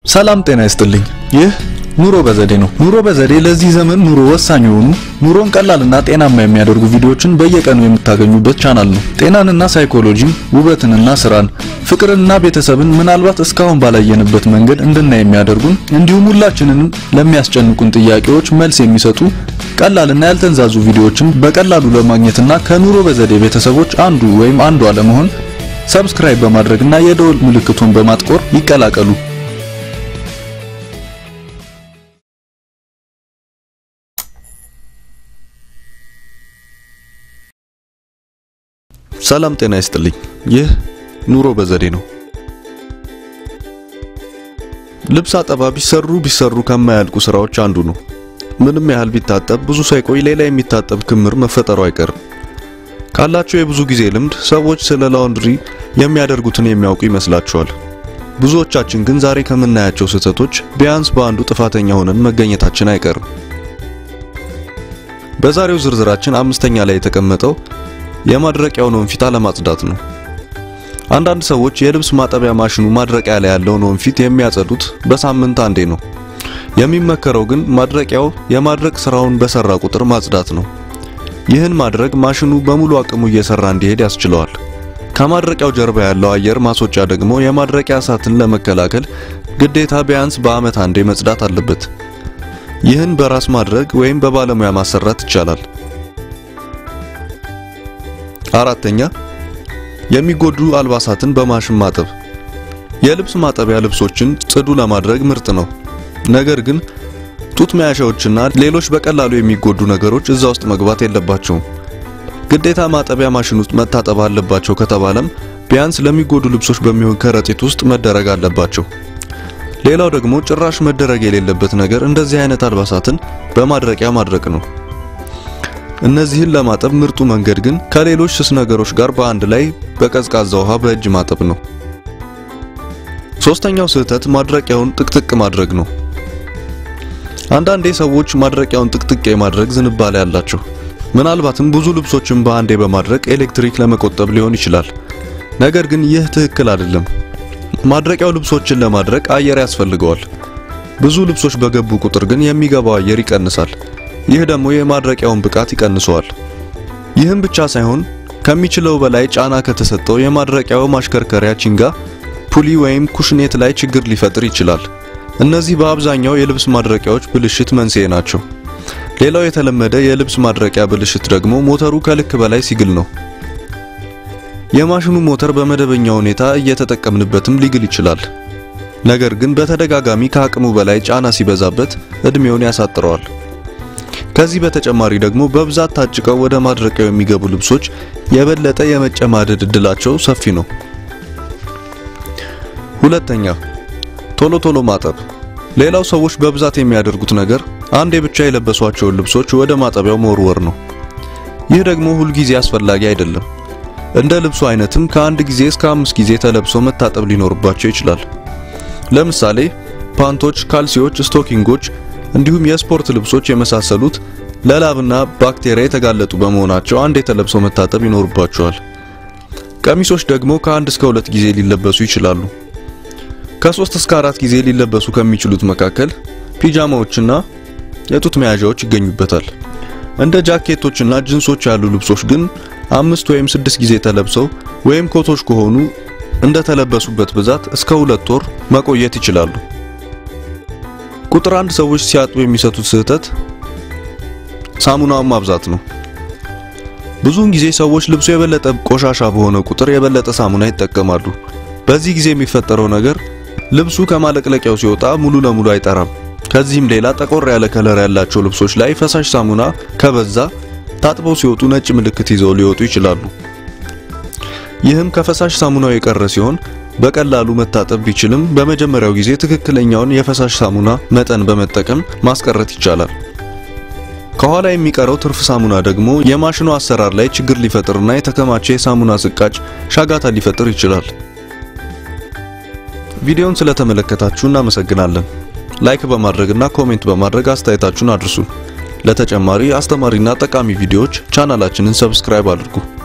ሰላም ጤና ይስጥልኝ። ይህ ኑሮ በዘዴ ነው። ኑሮ በዘዴ ለዚህ ዘመን ኑሮ ወሳኝ የሆኑ ኑሮን ቀላልና ጤናማ የሚያደርጉ ቪዲዮዎችን በየቀኑ የምታገኙበት ቻናል ነው። ጤናንና ሳይኮሎጂን፣ ውበትንና ስራን፣ ፍቅርንና ቤተሰብን ምናልባት እስካሁን ባላየንበት መንገድ እንድናይ የሚያደርጉን እንዲሁም ሁላችንንም ለሚያስጨንቁን ጥያቄዎች መልስ የሚሰጡ ቀላልና ያልተንዛዙ ቪዲዮዎችን በቀላሉ ለማግኘትና ከኑሮ በዘዴ ቤተሰቦች አንዱ ወይም አንዷ ለመሆን ሰብስክራይብ በማድረግና የደወል ምልክቱን በማጥቆር ይቀላቀሉ። ሰላም ጤና ይስጥልኝ። ይህ ኑሮ በዘዴ ነው። ልብስ አጠባ ቢሰሩ ቢሰሩ ከማያልቁ ስራዎች አንዱ ነው። ምንም ያህል ቢታጠብ ብዙ ሳይቆይ ሌላ የሚታጠብ ክምር መፈጠሩ አይቀርም። ካላቸው የብዙ ጊዜ ልምድ ሰዎች ስለ ላውንድሪ የሚያደርጉትን የሚያውቁ ይመስላቸዋል። ብዙዎቻችን ግን ዛሬ ከምናያቸው ስህተቶች ቢያንስ በአንዱ ጥፋተኛ ሆነን መገኘታችን አይቀርም። በዛሬው ዝርዝራችን አምስተኛ ላይ የተቀመጠው የማድረቂያውን ወንፊት አለማጽዳት ነው። አንዳንድ ሰዎች የልብስ ማጠቢያ ማሽኑ ማድረቂያ ላይ ያለውን ወንፊት የሚያጸዱት በሳምንት አንዴ ነው። የሚመከረው ግን ማድረቂያው የማድረቅ ስራውን በሰራ ቁጥር ማጽዳት ነው። ይህን ማድረግ ማሽኑ በሙሉ አቅሙ እየሰራ እንዲሄድ ያስችለዋል። ከማድረቂያው ጀርባ ያለው አየር ማስወጫ ደግሞ የማድረቂያ እሳትን ለመከላከል ግዴታ ቢያንስ በዓመት አንዴ መጽዳት አለበት። ይህን በራስ ማድረግ ወይም በባለሙያ ማሰራት ይቻላል። አራተኛ የሚጎዱ አልባሳትን በማሽን ማጠብ። የልብስ ማጠቢያ ልብሶችን ጽዱ ለማድረግ ምርጥ ነው። ነገር ግን ጡት መያዣዎችና ሌሎች በቀላሉ የሚጎዱ ነገሮች እዛ ውስጥ መግባት የለባቸውም። ግዴታ ማጠቢያ ማሽን ውስጥ መታጠብ አለባቸው ከተባለም ቢያንስ ለሚጎዱ ልብሶች በሚሆን ከረጢት ውስጥ መደረግ አለባቸው። ሌላው ደግሞ ጭራሽ መደረግ የሌለበት ነገር እንደዚህ አይነት አልባሳትን በማድረቂያ ማድረቅ ነው። እነዚህን ለማጠብ ምርጡ መንገድ ግን ከሌሎች ስስ ነገሮች ጋር በአንድ ላይ በቀዝቃዛ ውሃ በእጅ ማጠብ ነው። ሶስተኛው ስህተት ማድረቂያውን ጥቅጥቅ ማድረግ ነው። አንዳንዴ ሰዎች ማድረቂያውን ጥቅጥቅ የማድረግ ዝንባሌ ያላቸው፣ ምናልባትም ብዙ ልብሶችን በአንዴ በማድረቅ ኤሌክትሪክ ለመቆጠብ ሊሆን ይችላል። ነገር ግን ይህ ትክክል አይደለም። ማድረቂያው ልብሶችን ለማድረቅ አየር ያስፈልገዋል። ብዙ ልብሶች በገቡ ቁጥር ግን የሚገባው አየር ይቀንሳል። ይህ ደግሞ የማድረቂያውን ብቃት ይቀንሰዋል። ይህም ብቻ ሳይሆን ከሚችለው በላይ ጫና ከተሰጠው የማድረቂያው ማሽከርከሪያ ቺንጋ ፑሊ ወይም ኩሽኔት ላይ ችግር ሊፈጥር ይችላል። እነዚህ በአብዛኛው የልብስ ማድረቂያዎች ብልሽት መንስኤ ናቸው። ሌላው የተለመደ የልብስ ማድረቂያ ብልሽት ደግሞ ሞተሩ ከልክ በላይ ሲግል ነው። የማሽኑ ሞተር በመደበኛ ሁኔታ እየተጠቀምንበትም ሊግል ይችላል። ነገር ግን በተደጋጋሚ ከአቅሙ በላይ ጫና ሲበዛበት እድሜውን ያሳጥረዋል። ከዚህ በተጨማሪ ደግሞ በብዛት ታጭቀው ወደ ማድረቂያው የሚገቡ ልብሶች የበለጠ የመጨማደድ እድላቸው ሰፊ ነው። ሁለተኛ ቶሎ ቶሎ ማጠብ። ሌላው ሰዎች በብዛት የሚያደርጉት ነገር አንዴ ብቻ የለበሷቸውን ልብሶች ወደ ማጠቢያው መወርወር ነው። ይህ ደግሞ ሁልጊዜ አስፈላጊ አይደለም። እንደ ልብሱ አይነትም ከአንድ ጊዜ እስከ አምስት ጊዜ ተለብሰው መታጠብ ሊኖርባቸው ይችላል። ለምሳሌ ፓንቶች፣ ካልሲዎች፣ ስቶኪንጎች እንዲሁም የስፖርት ልብሶች የመሳሰሉት ለላብና ባክቴሪያ የተጋለጡ በመሆናቸው አንዴ ተለብሰው መታጠብ ይኖርባቸዋል። ቀሚሶች ደግሞ ከአንድ እስከ ሁለት ጊዜ ሊለበሱ ይችላሉ። ከሶስት እስከ አራት ጊዜ ሊለበሱ ከሚችሉት መካከል ፒጃማዎችና የጡት መያዣዎች ይገኙበታል። እንደ ጃኬቶችና ጅንሶች ያሉ ልብሶች ግን አምስት ወይም ስድስት ጊዜ ተለብሰው ወይም ኮቶች ከሆኑ እንደተለበሱበት ብዛት እስከ ሁለት ወር መቆየት ይችላሉ። ቁጥር አንድ ሰዎች ሲያጥቡ የሚሰጡት ስህተት ሳሙናውን ማብዛት ነው። ብዙውን ጊዜ ሰዎች ልብሱ የበለጠ ቆሻሻ በሆነ ቁጥር የበለጠ ሳሙና ይጠቀማሉ። በዚህ ጊዜ የሚፈጠረው ነገር ልብሱ ከማለቅለቂያው ሲወጣ ሙሉ ለሙሉ አይጠራም። ከዚህም ሌላ ጠቆር ያለ ከለር ያላቸው ልብሶች ላይ ፈሳሽ ሳሙና ከበዛ ታጥበው ሲወጡ ነጭ ምልክት ይዘው ሊወጡ ይችላሉ። ይህም ከፈሳሽ ሳሙናው የቀረ ሲሆን በቀላሉ መታጠብ ቢችልም በመጀመሪያው ጊዜ ትክክለኛውን የፈሳሽ ሳሙና መጠን በመጠቀም ማስቀረት ይቻላል። ከኋላ የሚቀረው ትርፍ ሳሙና ደግሞ የማሽኑ አሰራር ላይ ችግር ሊፈጥርና የተከማቸ የሳሙና ስቃጭ ሻጋታ ሊፈጥር ይችላል። ቪዲዮውን ስለተመለከታችሁ እናመሰግናለን። ላይክ በማድረግና ኮሜንት በማድረግ አስተያየታችሁን አድርሱን። ለተጨማሪ አስተማሪና ጠቃሚ ቪዲዮዎች ቻናላችንን ሰብስክራይብ አድርጉ።